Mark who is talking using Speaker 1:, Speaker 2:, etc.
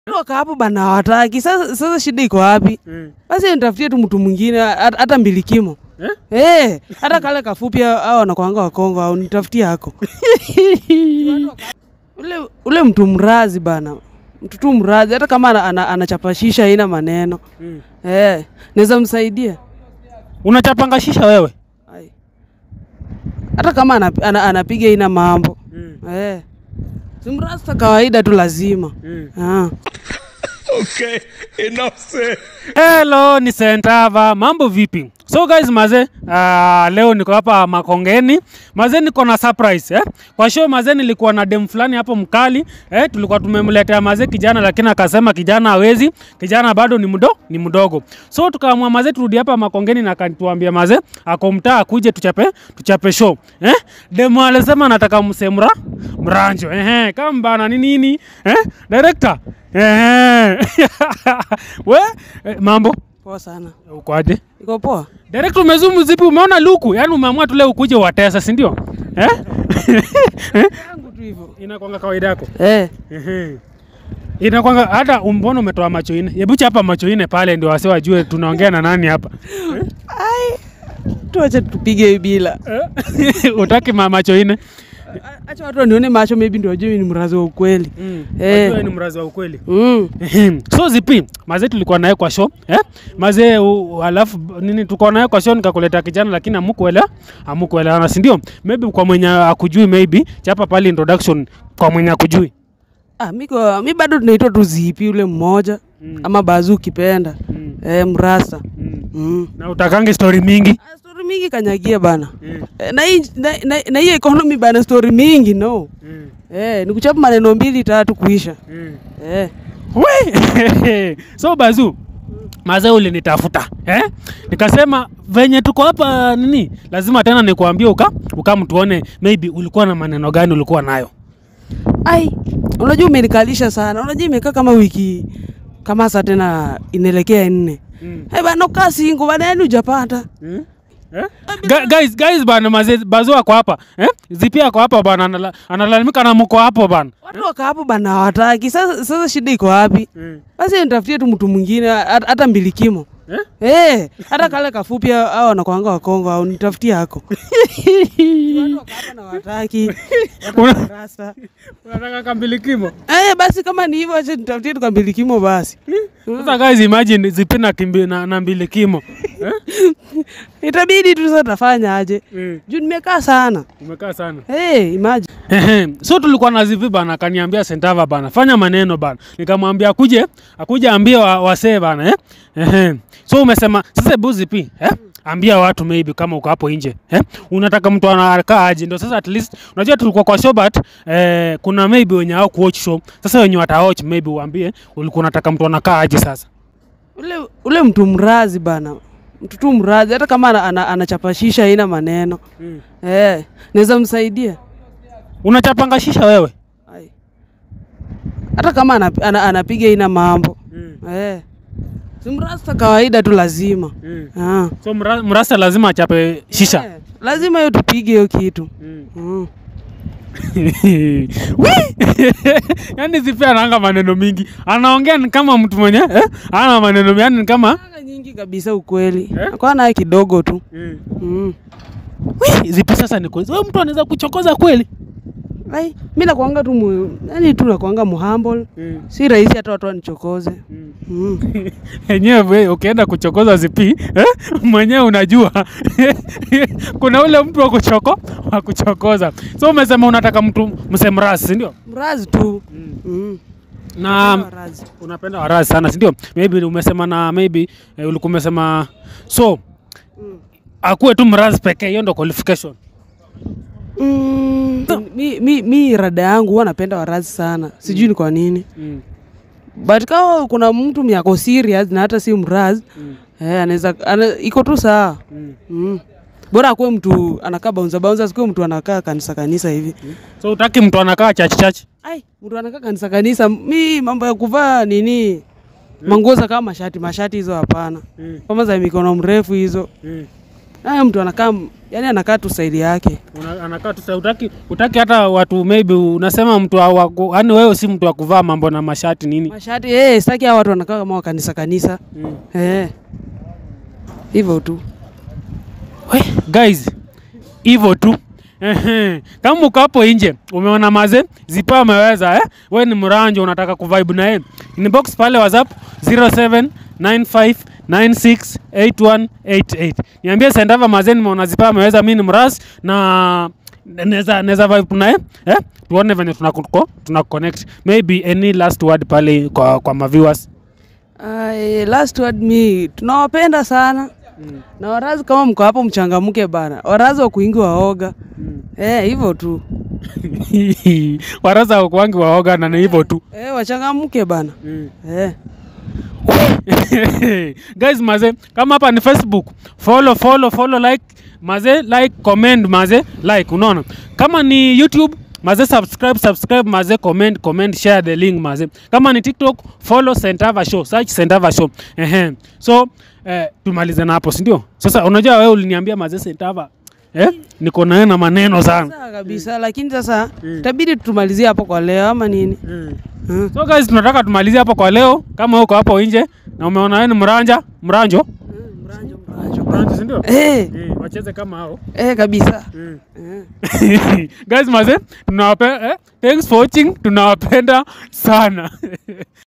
Speaker 1: Toka hapo bana hawataki. Sasa sasa shida iko wapi?
Speaker 2: Mm.
Speaker 1: Basi nitafutie tu mtu mwingine hat- hata mbilikimo.
Speaker 2: Eh?
Speaker 1: Eh, hata kale kafupi hao wanakuanga wakongo au nitafutie hako. ule ule mtu mrazi bana. Mtu tu mrazi hata kama ana- ana- anachapashisha haina maneno.
Speaker 2: Mm.
Speaker 1: Eh, naweza msaidia.
Speaker 2: Unachapanga shisha wewe?
Speaker 1: Ai. Hata kama anap- ana- anapiga ina mambo.
Speaker 2: Mm.
Speaker 1: Eh. Si mrasta kawaida tu lazima.
Speaker 2: Mm.
Speaker 1: Ah.
Speaker 3: Okay, enough said.
Speaker 2: Hello, ni Sentava. Mambo vipi? So guys, maze, uh, leo niko hapa Makongeni. Maze niko na surprise eh? Kwa show maze nilikuwa na dem fulani hapo mkali eh? Tulikuwa tumemletea maze kijana lakini akasema kijana hawezi, kijana bado ni mdo, ni mdogo. So tukaamua maze turudi hapa Makongeni na kanituambia maze ako mtaa akuje tuchape tuchape show. Eh? Dem alisema nataka msemra mranjo. Eh, kama bana ni nini? Eh? Director. Eh. We, eh, mambo
Speaker 1: Poa sana.
Speaker 2: ukoaje?
Speaker 1: Iko poa?
Speaker 2: Direct umezumu zipi? Umeona luku? Yaani umeamua tu leo ukuje watesa, si ndio? Eh?
Speaker 1: Yangu tu hivyo.
Speaker 2: Inakwanga kawaida yako.
Speaker 1: Eh.
Speaker 2: Ehe. Inakwanga hata mbona umetoa macho ine? Hebu chapa macho ine pale ndio wase wajue tunaongea na nani hapa.
Speaker 1: Ai. Tuache tupige bila.
Speaker 2: Eh? Utaki ma macho ine?
Speaker 1: A- Acha watu wanione macho maybe ndio wajue ni mrazi wa ukweli.
Speaker 2: Mm.
Speaker 1: Eh.
Speaker 2: Wajue ni mrazi wa ukweli.
Speaker 1: Mm.
Speaker 2: Ehem. so zipi mazee tulikuwa naye kwa show eh? mazee u- alafu nini tulikuwa naye kwa show nikakuleta kijana lakini amukuelewa amukuelewana si ndio maybe kwa mwenye akujui maybe chapa pale introduction kwa mwenye akujui
Speaker 1: Ah, miko mi bado tunaitwa tu zipi ule mmoja
Speaker 2: Mm.
Speaker 1: ama bazu ukipenda.
Speaker 2: mm.
Speaker 1: Eh, mrasta.
Speaker 2: mm.
Speaker 1: Mm.
Speaker 2: na utakangi story mingi
Speaker 1: Ah, story mingi kanyagia bana.
Speaker 2: mm.
Speaker 1: Eh, na hii na, na, na hii economy bana story mingi no.
Speaker 2: Mm.
Speaker 1: Eh, ni kuchapa maneno mbili tatu kuisha.
Speaker 2: Mm.
Speaker 1: Eh.
Speaker 2: We! so bazu mazee ulinitafuta eh? nikasema venye tuko hapa nini lazima tena nikuambie uka ukamtuone maybe ulikuwa na maneno gani ulikuwa nayo
Speaker 1: Ai, unajua umenikalisha sana. Unajua imekaa kama wiki kama saa tena inaelekea nne.
Speaker 2: mm.
Speaker 1: Eh, bana ukaa singo bana yani hujapata.
Speaker 2: Hmm? Eh? Ga- guys guys bana maze bazo ako hapa eh? zipi ako hapa bana anala- analalamika na mko hapo bana
Speaker 1: Watu waka hapo bana hawataki. Sasa sasa shida iko wapi? Basi nitafutie tu mtu mwingine hat- hata mbilikimo.
Speaker 2: Eh?
Speaker 1: Eh, hata kale kafupi hao wanakuanga wakongo au nitafutie hako. Watu waka hapa na hawataki.
Speaker 2: Una-
Speaker 1: Rasta.
Speaker 2: unataka kambilikimo
Speaker 1: Eh, basi kama ni hivyo acha nitafutie tu kambilikimo basi.
Speaker 2: sasa guys imagine zipi na, kimbi, na, na mbilikimo eh?
Speaker 1: Itabidi tu sasa tafanya aje.
Speaker 2: mm.
Speaker 1: Juu nimekaa sana.
Speaker 2: umekaa sana
Speaker 1: Eh, imagine.
Speaker 2: Ehe, so tulikuwa na zivi bana akaniambia sentava bana fanya maneno bana nikamwambia akuje akuje ambie wa, wasee bana eh? Ehe. so umesema sasa hebu zipi eh? ambia watu maybe kama uko hapo nje eh? unataka mtu anakaa aje ndio sasa at least unajua tulikuwa kwa show but eh, kuna maybe wenye hao kuwatch show sasa wenye watawatch maybe uambie ulikuwa unataka mtu anakaa aje sasa
Speaker 1: Ule ule mtu mrazi bana. Mtu tu mrazi hata kama ana- ana- anachapashisha haina maneno.
Speaker 2: mm.
Speaker 1: Eh, naweza msaidia.
Speaker 2: unachapanga shisha wewe
Speaker 1: Ai. Hata kama anap, ana, anapiga ina mambo.
Speaker 2: mm.
Speaker 1: Eh. Si mrasta kawaida tu lazima.
Speaker 2: Mm.
Speaker 1: Ah.
Speaker 2: so mra, mrasa lazima achape shisha
Speaker 1: Eh, lazima hiyo tupige hiyo kitu.
Speaker 2: mm.
Speaker 1: Mm.
Speaker 2: Wee! yaani zipi anaanga maneno mingi anaongea ni kama mtu mwenye eh? ana maneno mingi yani ni kama
Speaker 1: Anga nyingi kabisa ukweli.
Speaker 2: Eh?
Speaker 1: Kwa naye kidogo tu. Mm.
Speaker 2: Wee! zipi sasa ni kweli wewe mtu anaweza kuchokoza kweli
Speaker 1: Ai, mimi nakuanga tu mu, yani tu nakuanga muhumble. Si rahisi hata watu wanichokoze. Mm.
Speaker 2: enyewe we, ukienda kuchokoza zipi eh? mwenyewe unajua kuna ule mtu wa kuchoko wa kuchokoza so umesema unataka mtu msemrasi sindio
Speaker 1: Mrazi tu. Mm.
Speaker 2: na
Speaker 1: Mrazi.
Speaker 2: unapenda warazi sana sindio maybe umesema na maybe eh, ulikuwa umesema so
Speaker 1: Mm.
Speaker 2: akuwe tu mrazi pekee hiyo ndo qualification
Speaker 1: Mm. Mi, mi, mi rada yangu huwa napenda warazi sana. Sijui ni kwa nini.
Speaker 2: mm.
Speaker 1: But kama kuna mtu myako serious na hata si mrazi,
Speaker 2: Mm.
Speaker 1: eh, anaweza ana, iko tu sawa.
Speaker 2: Mm.
Speaker 1: Mm. Bora akuwe mtu anakaa bouncer bouncer, sikuwe mtu anakaa kanisa kanisa hivi.
Speaker 2: so utaki mtu anakaa chachi chachi
Speaker 1: Ai, mtu anakaa kanisa kanisa, mi mambo ya kuvaa nini manguo za kama mashati mashati hizo hapana.
Speaker 2: mm.
Speaker 1: Kama za mikono mrefu hizo.
Speaker 2: mm.
Speaker 1: naye mtu anakaa m- yani anakaa tu saidi yake
Speaker 2: Una- anakaa tu sa- utaki, utaki hata watu maybe unasema mtu yani wewe si mtu wa kuvaa mambo na mashati nini
Speaker 1: mashati eh, sitaki hao watu wanakaa kama wa kanisa kanisa
Speaker 2: mm.
Speaker 1: eh, hivyo tu
Speaker 2: We, guys hivyo tu Ehe. kama uko hapo nje umeona maze zipa ameweza eh? we ni mranjo unataka kuvibe na yeye inbox pale whatsapp 0795968188 niambie sendava maze nimeona zipa ameweza mi ni mras na neza neza vibe naye eh? tuone venye tunakuko tuna connect maybe any last word pale kwa, kwa maviewers
Speaker 1: Ay, last word mi tunawapenda sana
Speaker 2: mm.
Speaker 1: na warazi kama mko hapo mchangamke bana warazi wa kuingi waoga
Speaker 2: mm.
Speaker 1: eh, hivyo tu
Speaker 2: waraza kwangi waoga na ni hivyo tu
Speaker 1: eh, wachangamke bana
Speaker 2: mm.
Speaker 1: eh.
Speaker 2: guys maze kama hapa ni facebook follow follow follow like maze like comment maze like unaona kama ni youtube maze subscribe subscribe maze comment comment share the link maze kama ni tiktok follow sentava show search sentava show ehe so eh, tumalize na hapo sindio sasa unajua wewe uliniambia maze sentava eh? niko naye na maneno sana
Speaker 1: Sawa kabisa lakini sasa
Speaker 2: Mm.
Speaker 1: itabidi tumalizie hapo kwa leo ama nini mm.
Speaker 2: so guys tunataka tumalizie hapo kwa leo kama uko hapo nje na umeona wewe ni mranja mranjo
Speaker 1: Mranjo, mranjo.
Speaker 2: mranjo sindio
Speaker 1: Eh,
Speaker 2: Eh, wacheze kama hao
Speaker 1: eh, kabisa
Speaker 2: mm.
Speaker 1: eh.
Speaker 2: guys maze tunawape eh, thanks for watching tunawapenda sana